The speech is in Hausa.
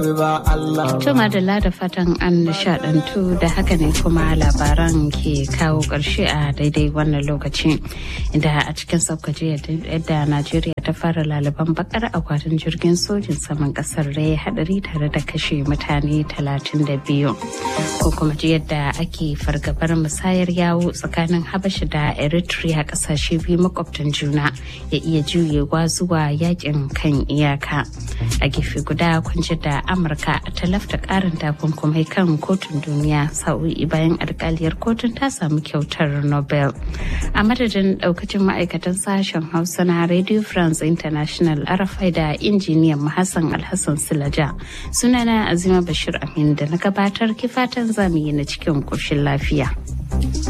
Tuma da da fatan an nishadantu da haka ne kuma labaran ke kawo ƙarshe a daidai wannan lokaci inda a cikin saukaci yadda Najeriya ta fara laliban bakar akwatin jirgin sojin saman kasar da ya hadari tare da kashe mutane 32 ko kuma ji yadda ake fargabar musayar yawo tsakanin Habasha da Eritrea kasashe biyu makwabtan juna ya iya juyewa zuwa yakin kan iyaka a gefe guda kun da amurka ta lafta karin takunkumai kan kotun duniya sa'o'i bayan alkaliyar kotun ta samu kyautar nobel a madadin daukacin ma'aikatan sashen hausa na radio france international arafai da injiniyan hassan alhassan silaja sunana azima bashir amin da na gabatar kifatan zamu yi na cikin koshin lafiya